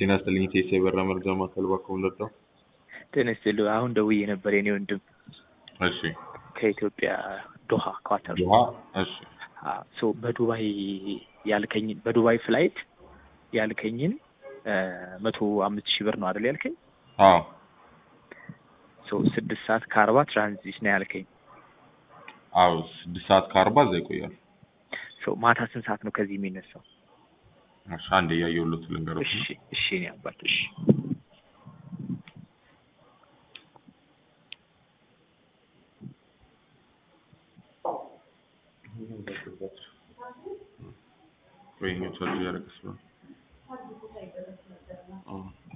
ጤና ይስጥልኝ ቴሴ የበራ መርጃ ማዕከል እባክዎ ምንድነው? ጤና ይስጥልኝ አሁን ደውዬ ነበር የኔ ወንድም እሺ ከኢትዮጵያ ዶሃ ኳተር ውሃ እሺ ሶ በዱባይ ያልከኝ በዱባይ ፍላይት ያልከኝን መቶ አምስት ሺህ ብር ነው አይደል ያልከኝ? አዎ ሶ ስድስት ሰዓት ከአርባ ትራንዚት ነው ያልከኝ። አዎ ስድስት ሰዓት ከአርባ እዛ ይቆያል። ሶ ማታ ስንት ሰዓት ነው ከዚህ የሚነሳው? እሺ አንዴ እያየሁለት ልንገሮት እሺ እሺ እኔ አባት እሺ ወይኛው ቻርጅ እያደረገ ስለሆነ አዎ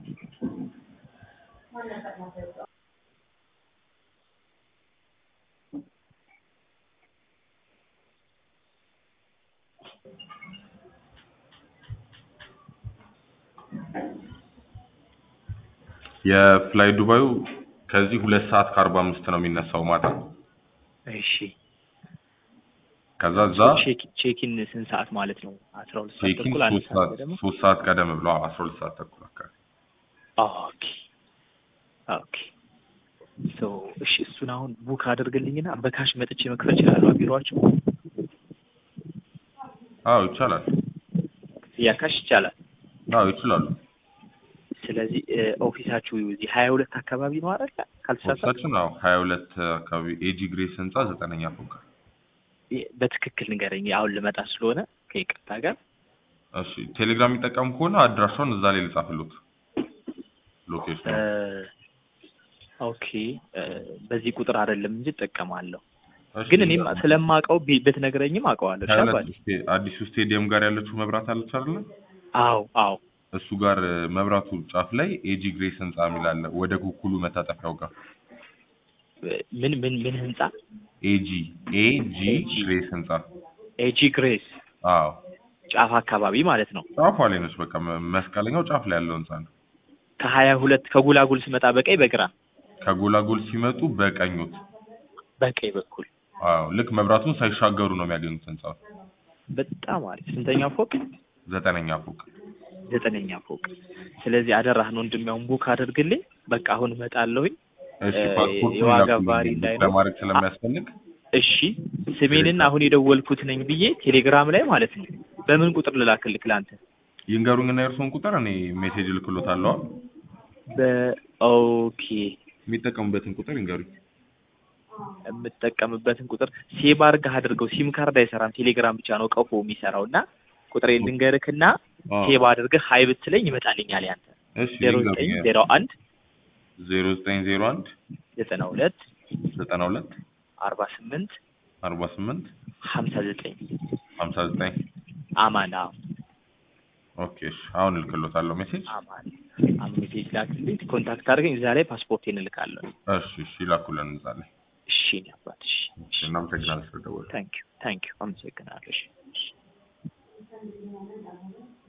የፍላይ ዱባዩ ከዚህ ሁለት ሰዓት ከአርባ አምስት ነው የሚነሳው ማታ። እሺ ከዛ እዛ ቼክ- ቼኪን ስንት ሰዓት ማለት ነው? አስራ ሁለት ሰዓት ቼኪን ተኩል አንድ ሶስት ሰዓት ሰዓት ገደማ ሶስት ሰዓት ቀደም ብሎ አስራ ሁለት ሰዓት ተኩል አካባቢ ኦኬ ኦኬ ሶ እሺ እሱን አሁን ቡክ አድርግልኝና በካሽ መጥቼ መክፈል እችላለሁ ቢሮአቸው አዎ ይቻላል። ያ ካሽ ይቻላል አዎ ይችላሉ። ስለዚህ እ፣ ኦፊሳችሁ እዚህ ሀያ ሁለት አካባቢ ነው አይደል ካልተሳሳትኩ ኦፊሳችን አዎ ሀያ ሁለት አካባቢ ኤጂ ግሬስ ህንጻ ዘጠነኛ ፎቅ። የ- በትክክል ንገረኝ አሁን ልመጣ ስለሆነ ከይቅርታ ጋር እሺ ቴሌግራም የሚጠቀሙ ከሆነ አድራሻውን እዛ ላይ ልጻፍሉት ሎኬሽን እ፣ ኦኬ እ፣ በዚህ ቁጥር አይደለም እንጂ እጠቀማለሁ ግን እኔም ስለማውቀው ቢ- ብትነግረኝም አውቀዋለሁ ሀያ ሁለት ሻባል ስቴ- አዲሱ ስቴዲየም ጋር ያለችው መብራት አለች አይደለ? አዎ አዎ እሱ ጋር እ፣ መብራቱ ጫፍ ላይ ኤጂ ግሬስ ህንጻ የሚል አለ። ወደ ኩኩሉ መታጠፊያው ጋር ምን ምን ምን ህንጻ ኤጂ ኤጂ AG ግሬስ ህንጻ። ኤጂ ግሬስ አዎ ጫፍ አካባቢ ማለት ነው ጫፏ ላይ ነች። በቃ መ- መስቀለኛው ጫፍ ላይ ያለው ህንጻ ነው። ከሀያ ሁለት ከጉላጉል ስመጣ በቀኝ በግራ ከጎላጎል ሲመጡ በቀኙት። በቀኝ በኩል አዎ ልክ መብራቱን ሳይሻገሩ ነው የሚያገኙት ህንጻው። በጣም አሪፍ ስንተኛ ፎቅ ዘጠነኛ ፎቅ። ዘጠነኛ ፎቅ ስለዚህ አደራህን ወንድሚያውን ቡክ አድርግልኝ በቃ አሁን እመጣለሁኝ እሺ እ፣ ፓስፖርቱን የዋጋ ላኩልኝ ቫሪ እንዳይኖር። ለማድረግ ስለሚያስፈልግ እሺ ስሜንና አሁን የደወልኩት ነኝ ብዬ ቴሌግራም ላይ ማለት ነው በምን ቁጥር ልላክልክ ለአንተ ይንገሩኝና የእርስዎን ቁጥር እኔ ሜሴጅ እልክሎታለሁ። በኦኬ የሚጠቀሙበትን ቁጥር ይንገሩኝ። የምጠቀምበትን ቁጥር ሴቭ አድርገህ አድርገው ሲም ካርድ አይሰራም ቴሌግራም ብቻ ነው ቀፎ የሚሰራው እና ቁጥሬን ልንገርክና አዎ ሴቭ አድርገህ ሀይ ብትለኝ ይመጣልኛል ያንተ እሺ ዜሮ ዘጠኝ ይንገሩኝ። ዜሮ አንድ ዜሮ ዘጠኝ ዜሮ አንድ ዘጠና ሁለት ዘጠና ሁለት አርባ ስምንት አርባ ስምንት ሀምሳ ዘጠኝ ሀምሳ ዘጠኝ አማን አዎ ኦኬ እሺ አሁን እልክሎታለሁ ሜሴጅ። አማን አሁን ሜሴጅ ላክልኝ ኮንታክት አድርገኝ እዛ ላይ ፓስፖርቴን እልካለሁ እሺ እሺ ይላኩልን እዛ ላይ። እሺ እኔ አባት እሺ እሺ እናመሰግናለን ስለደወሉ። ታንኪዩ ታንኪዩ አመሰግናለሁ እሺ